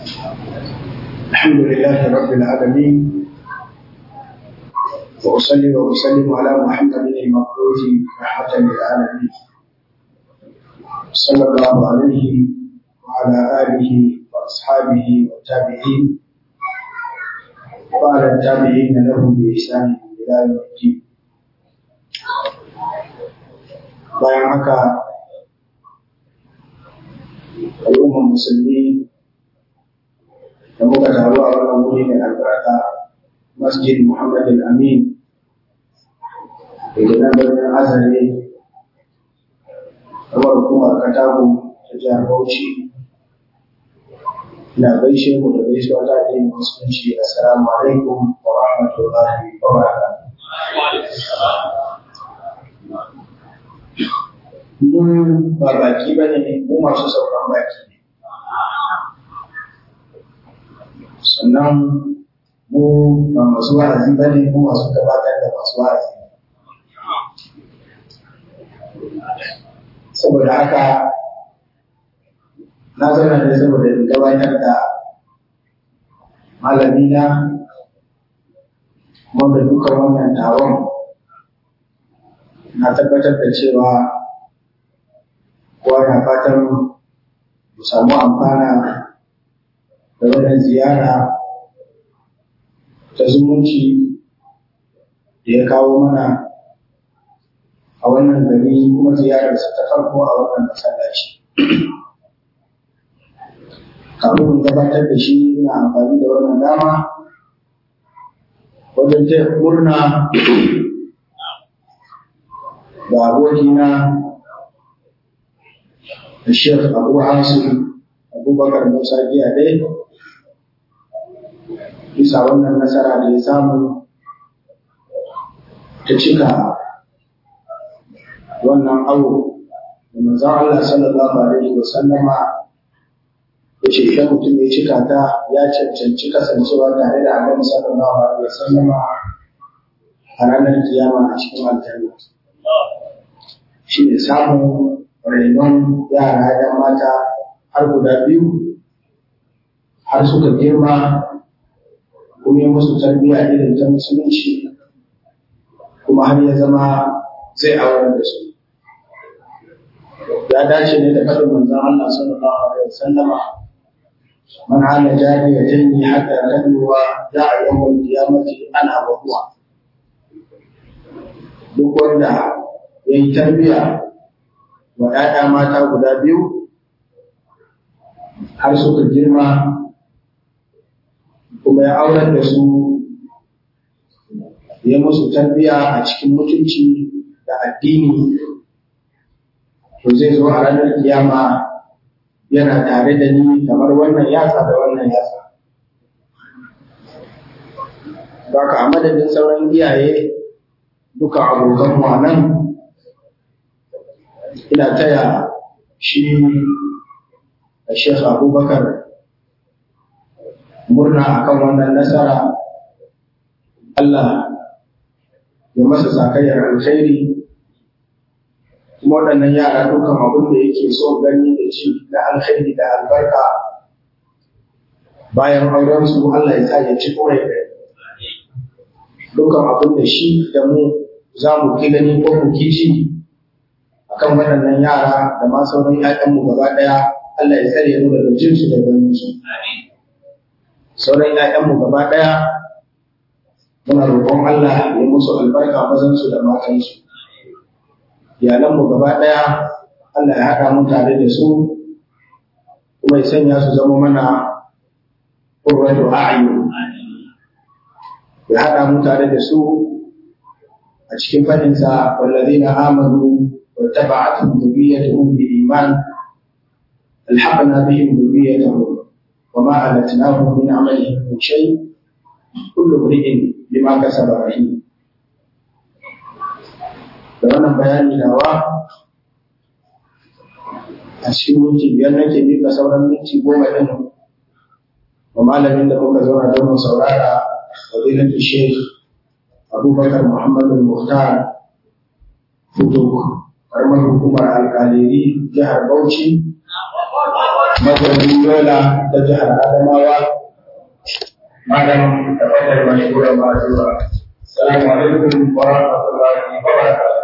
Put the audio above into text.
الحمد لله رب العالمين وأصلي وأسلم على محمد المبعوث رحمة للعالمين صلى الله عليه وعلى آله وأصحابه والتابعين وعلى التابعين لهم بإحسان إلى يوم الدين bayan haka al'ummar musulmi da muka taru a wannan wuri mai albarka masjid muhammad al-amin da ke nan birnin azare kamar hukumar katago ta jihar bauchi na gaishe mu da gaisuwa ta addinin musulunci assalamu alaikum wa rahmatullahi wa barakatuh mun ba baki ba ne mu masu sauran baki ne sannan mu ba masu wa'azi ba ne mu masu gabatar da masu wa'azi saboda haka na zauna ne saboda in gabatar da malamina wanda duka wannan taron na tabbatar da cewa kowa na fatan mu samu amfana da wannan ziyara ta zumunci da ya kawo mana a wannan gari kuma ziyararsa ta farko a wannan masallaci. Kafin in gabatar da shi ina amfani da wannan dama wajen taya murna da abokina الشيخ أبو عاصم أبو بكر موسى جيادي bisa wannan nasara da ya samu ta cika wannan awo da manzon Allah sallallahu alaihi wa sallama ya ce idan mutum ya cika ta ya cancanci kasancewa tare da Annabi sallallahu alaihi wa sallama a ranar kiyama a cikin aljanna shi ne samun rainon yara ‘yan mata har guda biyu har suka girma kuma yi musu tarbiyya irin ta musulunci kuma har ya zama zai aurar da su ya dace ne da faɗin manzon Allah sallallahu alaihi wasallama man ala jariyatayn hatta tadwa da'a yawmal qiyamati ana wa huwa duk wanda yayi tarbiyya wa ‘ya'ya mata guda biyu har suka girma kuma ya aurar da su ya musu tarbiya a cikin mutunci da addini to zai zo a ranar kiyama yana tare da ni kamar wannan yatsa da wannan yatsa Baka a madadin sauran iyaye duka abokan mu nan ina taya shi a Sheikh Abubakar murna akan wannan nasara Allah ya masa sakayyar alkhairi kuma waɗannan yara dukan abin da yake so gani da ci da alkhairi da albarka bayan auren su Allah ya sa ya ci kore da dukan abin da shi da mu za mu ki gani ko mu ki ci akan waɗannan yara da ma sauran ‘ya'yanmu gaba ɗaya Allah ya tsare mu daga jinsu da ganinsu. Sauran ‘ya'yanmu gaba ɗaya muna roƙon Allah ya musu albarka mazansu da matansu. Iyalanmu gaba ɗaya Allah ya haɗa mu tare da su kuma ya sanya su zama mana ƙurratu a'ayu. Ya haɗa mu tare da su a cikin faɗinsa wallazina amanu واتبعتهم ذريتهم بإيمان ألحقنا بهم ذريتهم وما ألتناهم من عملهم من شيء كل امرئ بما كسب رهين da wannan bayani nawa a cikin minti biyar nake miƙa sauran minti goma ɗin wa malamin da muka zauna don mu saurara fadilatu sheikh abubakar muhammadu muhtar fuduk karamar hukumar alkaliri jihar bauchi mazaunin yola ta jihar adamawa malam tabbatar mashhuran ma'azura assalamu alaikum wa rahmatullahi wa barakatuh